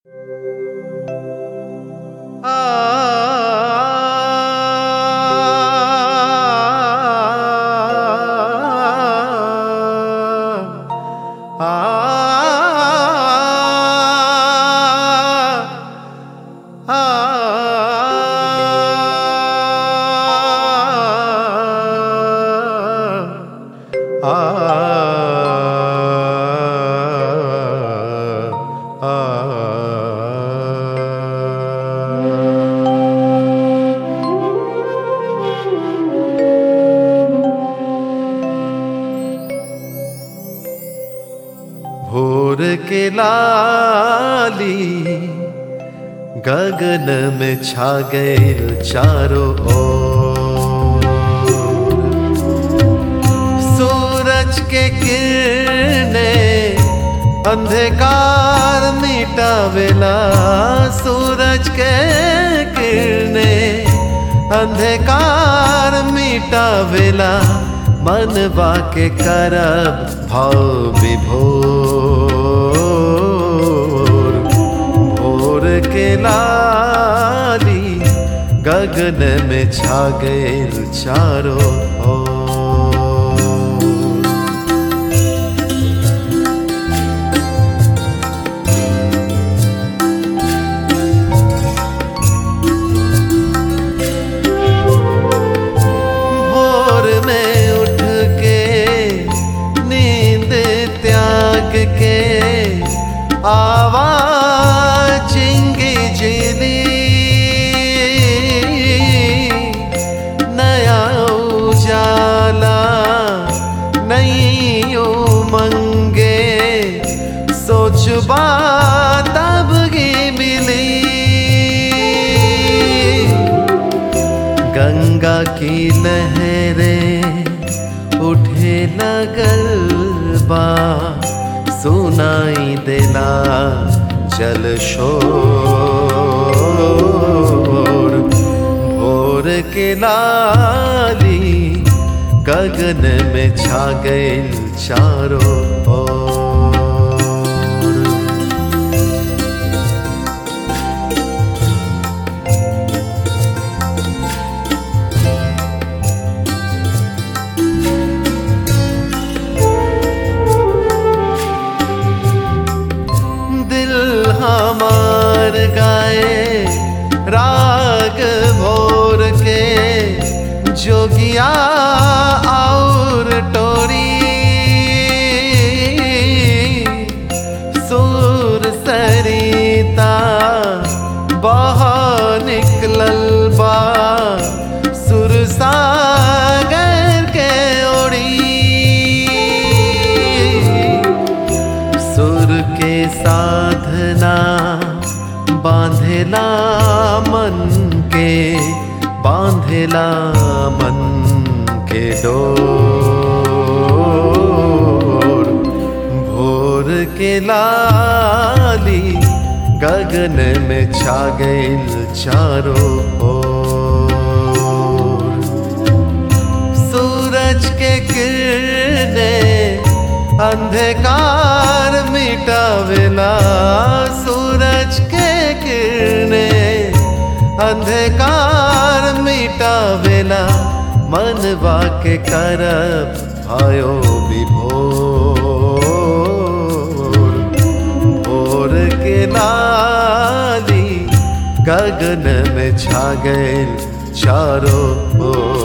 भोर के लाली गगन में छा गए चारों ओर सूरज के किरने अंधकार मिटावेला सूरज के किरने अंधकार मिटावेला मनवा के करब भाव विभोर भोर के लाली गगन में छा गए चारों ओर भोर में उठ के नींद त्याग के आवाज जिंगी जिली नया उजाला नई उमंगे सोच तब की मिली गंगा की लहरें उठे लगल बा सुनाई देला जल शोर भोर के लाली गगन में छा गए चारों ओर दिल हमार गाए राग भोर के जोगिया और टोरी सुर सरिता बहा निकलल बा सुर सागर के ओरी सुर के साधना बांधेला मन के बांधेला मन के डोर भोर के लाली गगन में छा गए चारों ओर सूरज के किरने अंधकार मिटावेला सूरज के किरने अंधकार मिटावेला मनवा के करब आयो विभोर भोर के लाली गगन में छा गए चारों ओर